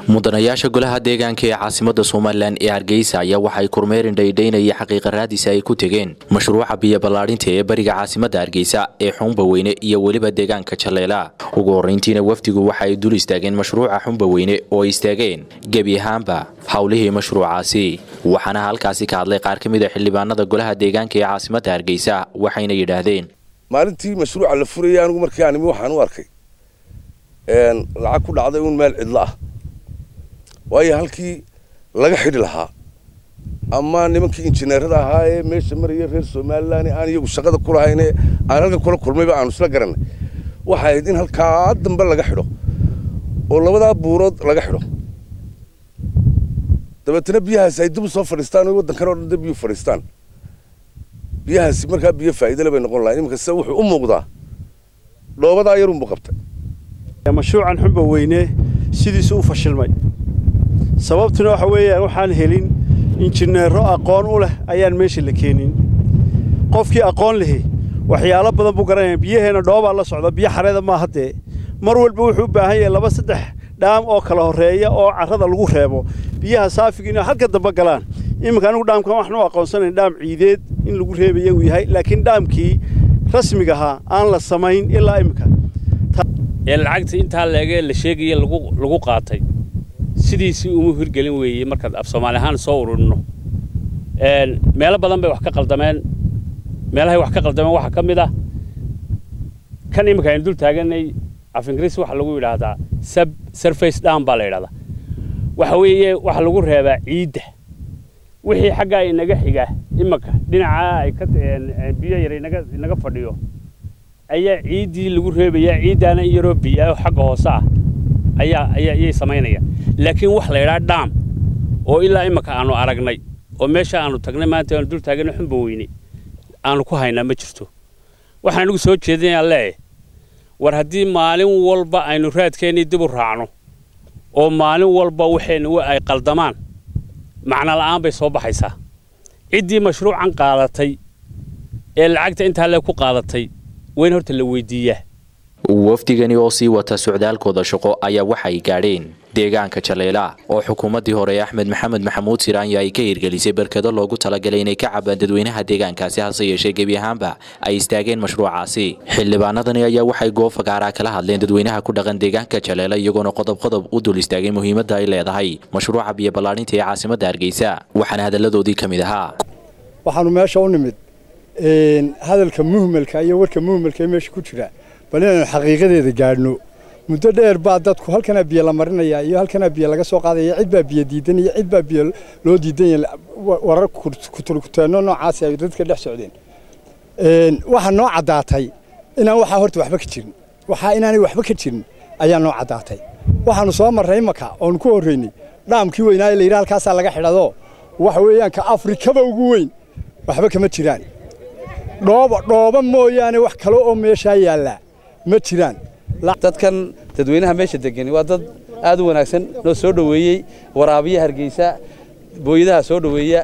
mudanayaasha golaha deegaanka ee caasimada somalilan ee hargeysa ayaa waxay kormeerin dhaydhaynaya xaqiiqa raadisa ay ku tegeen mashruuca biyo ballaadhinta ee bariga caasimada hargeysa ee xumba weyne iyo weliba deegaanka jaleela ugu horreyntiina wafdigu waxa ay dul istaageen mashruuca xumba weyne oo ay istaageen gebi ahaanba howlihii mashruucaasi waxaana halkaasi ka hadlay qaar ka mid a xildhibaanada golaha deegaanka ee caasimada hargeysa waxayna yidhaahdeen maalintii mashruuca la furayay anigu markii aan imi waxaan u arkay lacag ku dhacday uun meel cidlo ah waayo halkii laga xidhi lahaa ama nimankii injineerada ahaa ee meesha maraya reer somalilan aan iyagu shaqada ku lahayne aan halkan kula kulmayba aanu isla garanay waxay ahayd in halkaa dambe laga xidho oo labadaa buurood laga xidho dabeetana biyahaasi ay dib u soo fadhiistaan oo waddankan oo dhan dib biyu fadhiistaan biyahaasi markaa biyo faa'iidale bay noqon lahayn iminka se wuxuu u muuqdaa dhoobadaa yarunbu qabtay mashruucan xumba weyne sidiisu u fashilmay sababtuna waxa weeyaan waxaan helin injineero aqoon u leh ayaan meesha la keenin qofkii aqoon lehi waxyaalo badan buu garanaya biyaheenna dhoobaa la socda biyo xareeda maaha dee mar walba wuxuu u baahan yahay laba saddex dhaam oo kala horreeya oo carrada lagu reebo biyaha saafiga inay halka dambe galaan iminka anigu dhaamkan waxaan u aqoonsanayn dhaam ciideed in lagu reebaya uu yahay laakiin dhaamkii rasmiga ahaa aan la samayn ilaa iminka ee lacagta intaa leegee la sheegaya lagu qaatay sidiisii uma hirgelin weeye markaad af soomaali ahaan soo ururino meelo badan bay wax ka qaldameen meelahay wax ka qaldameen waxaa ka mid ah kan iminka aynu dul taaganay af ingiriis waxaa lagu yidhaahdaa sub surface down baa la yidhahdaa waxa weeye waxa lagu reebaa ciidda wixii xaggaa inaga xiga iminka dhinacaa ay ka biyo yar inaga inaga fadhiyo ayaa ciiddii lagu reebayaa ciiddaana in yaroo biyo xagga hoose ah ayaa ayaa ayay samaynayaan laakiin wax la yidhaha dhaam oo ilaa iminka aanu aragnay oo meesha aanu tagnay maanta aanu dul taaganay xumba weyne aanu ku haynaa ma jirto waxaan anigu soo jeedinayaa leeyahay war haddii maalin walba aynu raadkeennii dib u raacno oo maalin walba waxaynu ay qaldamaan macno la'aan bay soo baxaysaa ciddii mashruucan qaadatay ee lacagta intaa lee ku qaadatay wayn horta la weydiiyaa wafdigani oo sii wata socdaalkooda shaqo ayaa waxay gaadheen deegaanka jaleela oo xukuumaddii hore axmed maxamed maxamuud siraanya ay ka hirgelisay barkado loogu talagalay inay ka cabaan dadweynaha deegaankaasi hase yeeshee gebi ahaanba ay istaageen mashruucaasi xildhibaanadani ayaa waxay goob fagaaraa kala hadleen dadweynaha ku dhaqan deegaanka jaleela iyagoona qodob qodob u dul istaagay muhiimadda ay leedahay mashruuca biyo ballaadhinta ee caasimadda hargeysa waxaana hadalladoodii ka mid ahaa waxaanu meesha u nimid hadalka muhmelka iyo warka muhmelka ee meesha ku jira bal inaynu xaqiiqadeeda gaadhno muddo dheer baa dadku halkanaa biyo la marinaya iyo halkanaa biyo laga soo qaadaya cid baa biyo diidan iyo cid baa biyo loo diidan yahay warar kuturkuteenno noocaasi ay dadka dhex socdeen waxaa noo caddaatay inaan waxaa horta waxba ka jirin waxaa inaanay waxba ka jirin ayaa noo caddaatay waxaanu soo marray imaka oonu ku horraynay dhaamkii weynaa ee la yidhi halkaasaa laga xidhado waxa weeyaan ka afrikaba ugu weyn waxba kama jiraan dhooba dhooba mooyaane wax kale oo meeshaa yaallaa ma jiraan dadkan dadweynaha meesha degani waa dad aad u wanaagsan noo soo dhoweeyey waraabiya hargeysa booyadaha soo dhoweeya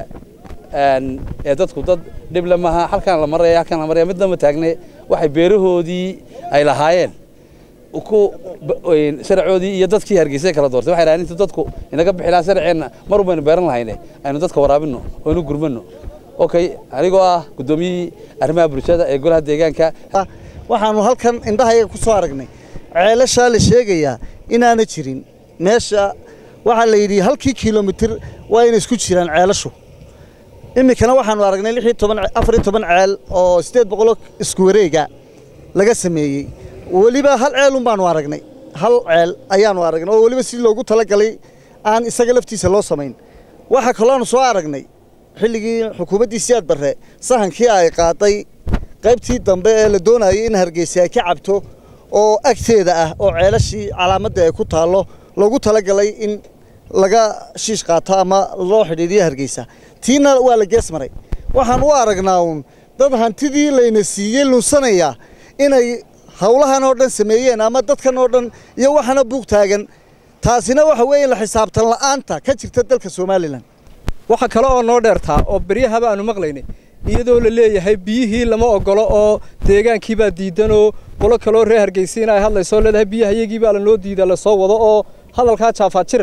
ee dadku dad dhible maaha halkaan la maraya halkaan la maraya midnama taagne waxay beerahoodii ay lahaayeen ku sharcoodii iyo dadkii hargeysa kala doortay waxay raadin inta dadku inaga bixi lahaa sharceenna mar baynu beeran lahayne aynu dadka waraabinno oo inu gurmanno okay anigoo ah guddoomiyihii arrimaha bulshada ee golaha deegaanka waxaanu halkan indhahayaga ku soo aragnay ceelashaa la sheegayaa inaana jirin meesha waxaa la yidhi halkii kilomitir waa inay isku jiraan ceelashu iminkana waxaanu aragnay lix iyo toban afar iyo toban ceel oo siddeed boqoloo isku wareega laga sameeyey weliba hal ceelun baanu aragnay hal ceel ayaanu aragnay oo weliba si loogu talagalay aan isaga laftiisa loo samayn waxaa kalooanu soo aragnay xilligii xukuumaddii siyaad barre sahankii ay qaaday qaybtii dambe ee la doonayay in hargeysa ay ka cabto oo agteeda ah oo ceelashii calaamadda ay ku taallo loogu talagalay in laga shiish qaato ama loo xidhiidhiyo hargeysa tiina waa la gees maray waxaan u aragnaa uun dad hantidii layna siiyey lunsanaya inay howlahan oo dhan sameeyeen ama dadkan oo dhan iyo waxana buuq taagan taasina waxa weeye la xisaabtan la'aanta ka jirta dalka somalilan waxa kale oo noo dheertaa oo beryahaba aanu maqlaynay iyadoo la leeyahay biyihii lama ogolo oo deegaankiibaa diidanoo qolo kaloo reer hargeysiina ay hadlaysoo leedahay biyaha iyagii baa lanoo diida lasoo wado oo hadalkaa jaafaad jiriq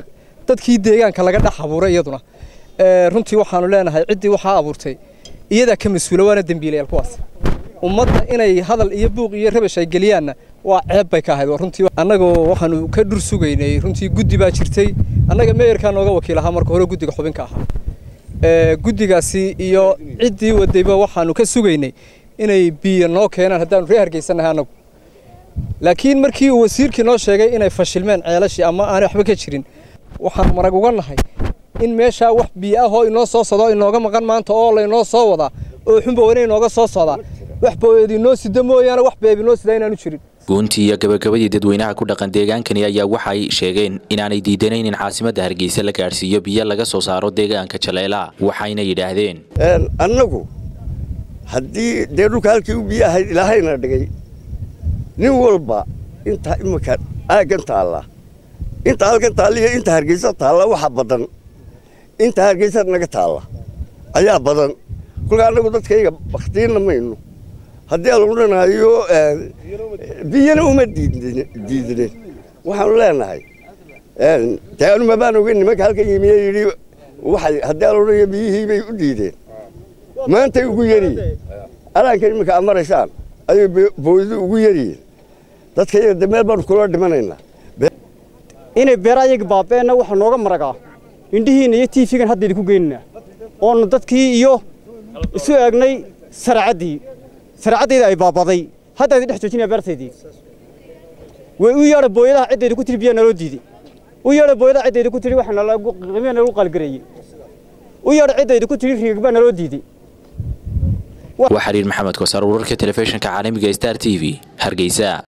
dadkii deegaanka laga dhex abuuray iyaduna runtii waxaanu leenahay ciddii waxaa abuurtay iyadaa ka mas-uula waana dembiilayaal kuwaas ummadda inay hadal iyo buuq iyo rabash ay geliyaanna waa ceeb bay ka ahayd runtii annagoo waxaanu ka dhur sugaynay runtii guddi baa jirtay annaga meeyarkaa nooga wakiil ahaa marka hore guddiga xubinka ahaa guddigaasi iyo ciddii wadayba waxaanu ka sugaynay inay biyo noo keenaan haddaanu ree hargeysanahay annagu laakiin markii uu wasiirkii noo sheegay inay fashilmeen ceelashii ama aanay waxba ka jirin waxaan marag uga nahay in meeshaa wax biyo ah oo inoo soo socdo inooga maqan maanta oo laynoo soo wadaa oo xunbawana inooga soo socdaa wax booyadi inoo sida mooyaane wax beebi noo sidaa inaanu jirin guuntii iyo gabagabadii dadweynaha ku dhaqan deegaankani ayaa waxay sheegeen inaanay diidanayn in caasimadda hargeysa la gaadhsiiyo biyo laga soo saaro deegaanka jaleelaa waxayna yidhaahdeen annagu haddii dee dhulka halkii u biyo ahayd ilaahayna dhigay nin walba intaa imika aaggan taalla inta halkan taalliyo inta hargeysa taalla waxa badan inta hargeysa naga taalla ayaa badan kolkaa annagu dadkayga bakhtiinna mayno haddii aan odhanayo biyana uma diidinin waxaanu leenahay dee anuma baan ogeyn nimanka halkan yimiye yidhi waxay haddii aan odhanayo biyihii bay u diideen maantay ugu yariyin alaankan iminka aad maraysaan ayay booyadu ugu yariyin dadka iyaga de meel baanu kula dhimanaynaa inay beera ayaga baabeenna waxaa nooga maragaa indhihiinna iyo tiifigan hadda idinku geynaynaa oonu dadkii iyo isu eegnay saracaddii saracaddayda ay baabaday hadda idin dhex joojinaya beertaydii way u yeedha booyadaha ciddayda ku tiri biyaa naloo diiday u yeedha booyadaha ciddayda ku tiri waxa qiimiya nalagu qaalgareeyey u yeedha ciddayda ku tiri riigag baa naloo diiday waa xiriir maxamed kosaar wararka telefishinka caalamiga star t v hargeysa